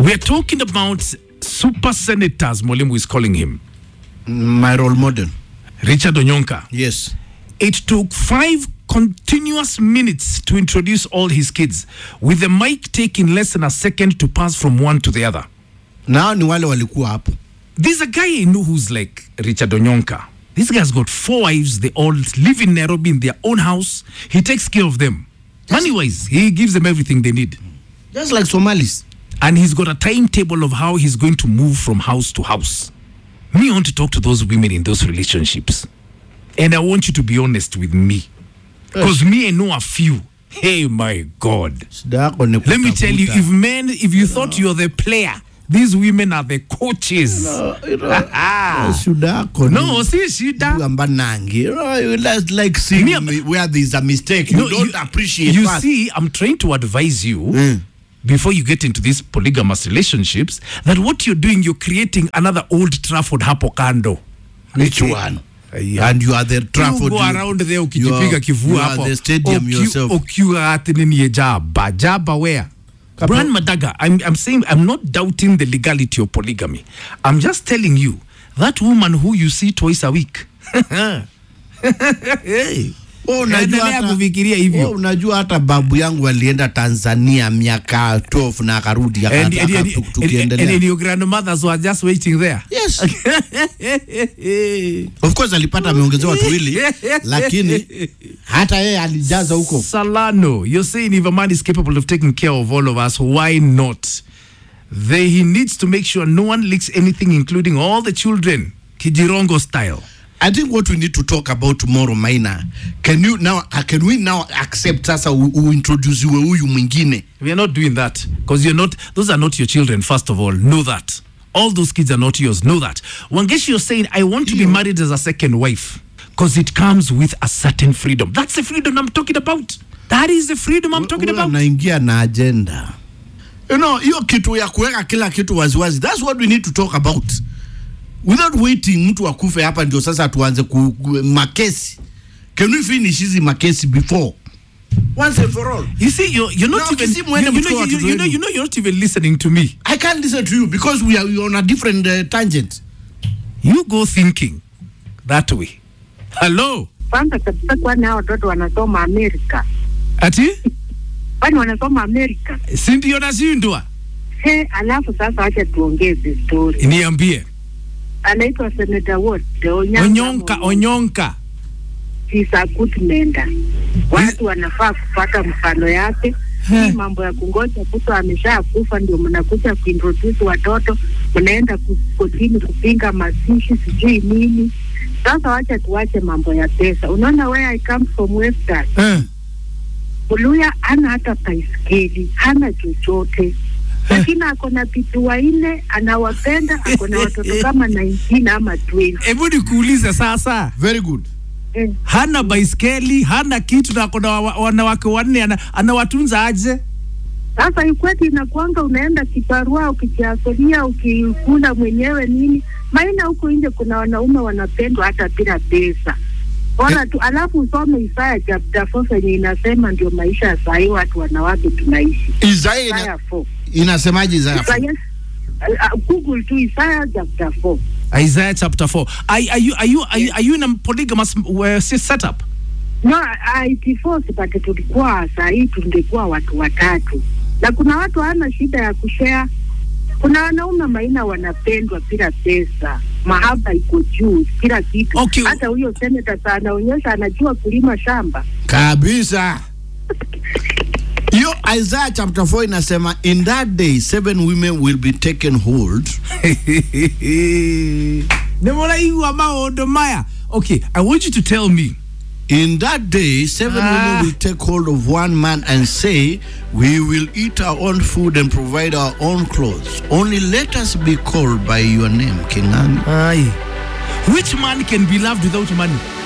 We're talking about super senators, Mwalimu is calling him, My role model. Richard Onyonka. Yes. It took five continuous minutes to introduce all his kids, with the mic taking less than a second to pass from one to the other. Nao ni wale walikuwa hapo. There's a guy I know who's like Richard Onyonka. This guy's got four wives. They all live in Nairobi in their own house. He takes care of them. Money wise, he gives them everything they need. Just like Somalis. And he's got a timetable of how he's going to move from house to house. Me, I want to talk to those women in those relationships. And I want you to be honest with me. Because me, I know a few. Hey, my God. Shida yako ni Let me tell you, kutafuta. if men, if you thought you're the player, these women are the coaches. Shida yako No, ni si shida. kwamba nangi. You know, you like, like seeing Me, I'm- me where there's a mistake. You No, don't appreciate You first. see, I'm trying to advise you Mm. before you get into these polygamous relationships that what you're doing, you're creating another old Trafford hapo kando. Which one? Yeah. And you are the Trafford. you go you- around there you ukijipiga are- kifua you are hapo the stadium Uki- yourself. ukiwa ati nini ya jaba jaba where Brian Madaga, I'm, I'm saying I'm not doubting the legality of polygamy. I'm just telling you that woman who you see twice a week. hey. Oh, unajua Endelea hata- kufikiria hivyo. Oh, unajua hata babu yangu alienda Tanzania miaka 12 na akarudi aka- And, and, aka- and, and, and, tukiendelea. and your grandmothers were just waiting there. Yes. Of course alipata ameongezewa watu wawili lakini hata yeye alijaza huko. Salano, you're saying if a man is capable of taking care of all of us, why not? They, he needs to make sure no one leaks anything, including all the children. Kijirongo style. I think what we need to talk about tomorrow Maina, can you now uh, can we now accept sasa u- uintroduciwe huyu mwingine? We are not doing that because you're not. Those are not your children. First of all, know that all those kids are not yours. Know that. Wangeshi, you're saying I want to be Iyo. married as a second wife because it comes with a certain freedom. That's the freedom I'm talking about. That is the freedom I'm talking Huyu about. anaingia na agenda. You know, hiyo kitu ya kuweka kila kitu waziwazi. That's what we need to talk about. Without waiting mtu akufe hapa ndio sasa tuanze ku, ku, makesi. Can we finish hizi makesi before? Once and for all. You see, you're, you're not No, even. kisi You, mwende you, mchukue know, you, watoto you, know, wenu. you know, you're not even listening to me. I can't listen to you because we are, we are on a different uh, tangent. You go thinking that way. Hello, kwanza kabisa, kwani hao watoto wanasoma Amerika? ati Kwani wanasoma Amerika? si ndio nashindwa? He, alafu sasa acha tuongeze story. Niambie, Anaitwa Senator Ward Onyonka, onyonka onyonka. Kisakutmenda. Watu wanafaa kupata mfano yake. Hii mambo ya kungoja mtu amesha kufa ndio mnakuja kuintroduce watoto, mnaenda ku- kotini kupinga mazishi sijui nini. Sasa wacha tuache mambo ya pesa. Unaona where I come from Western Eh. Muluya hana hata baiskeli, hana chochote, lakini ako na pitu wanne, anawapenda, ako na watoto kama 19 ama 20. Hebu nikuulize sasa, Very good. Eh, hana baiskeli, hana kitu na kuna wa- wanawake wanne, ana- anawatunza aje? Sasa ikweti inakuanga unaenda kibarua, ukijiasolia, ukikula mwenyewe nini. Maina huko nje kuna wanaume wanapendwa hata bila pesa. Bora tu alafu usome Isaya chapter 4 yenye inasema ndio maisha ya sahii watu wanawake tunaishi. Isaya ina, Isaya 4. inasemaje Isaya? Isaya, uh, Google tu Isaya chapter 4. Isaiah chapter 4. Are, are, you, are, you, are, you, are you in a polygamous uh, setup? No, IT4 sipate tulikuwa saa hii tungekuwa watu watatu, na kuna watu hawana shida ya kushare. Kuna wanaume maina wanapendwa bila pesa, mahaba iko juu, kila kitu. Okay. Hata huyo seneta saa anaonyesha anajua kulima shamba. Kabisa. Hiyo Isaiah chapter 4 inasema in that day seven women will be taken hold. Nimuraigua maundu maya. Okay, I want you to tell me. In that day seven Ah. women will take hold of one man and say, we will eat our own food and provide our own clothes. Only let us be called by your name, King Ani. Aye. Which man can be loved without money?